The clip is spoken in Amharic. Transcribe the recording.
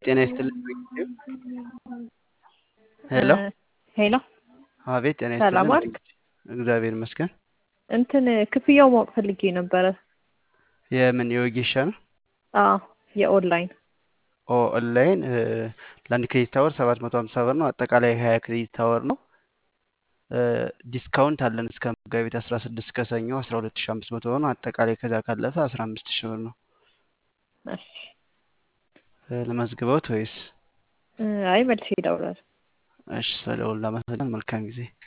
ጤና ይስጥልኝ። ሄሎ ሄሎ አቤት፣ ጤና ሰላም ይስጥልኝ። ዋልክ? እግዚአብሔር ይመስገን። እንትን ክፍያው ማወቅ ፈልጌ ነበረ። የምን የወጌሻ ነው? አዎ የኦንላይን ኦ ኦንላይን እ፣ ለአንድ ክሬዲት አወር ሰባት መቶ ሀምሳ ብር ነው። አጠቃላይ ሀያ ክሬዲት አወር ነው። እ፣ ዲስካውንት አለን እስከ መጋቢት አስራ ስድስት ከሰኞ አስራ ሁለት ሺ አምስት መቶ ነው። አጠቃላይ ከዛ ካለፈ አስራ አምስት ሺ ብር ነው። እሺ። እ፣ ለመዝግበውት ወይስ? እ፣ አይ መልሼ እደውላለሁ። እሺ፣ ስለደወሉ ላመሰግን። መልካም ጊዜ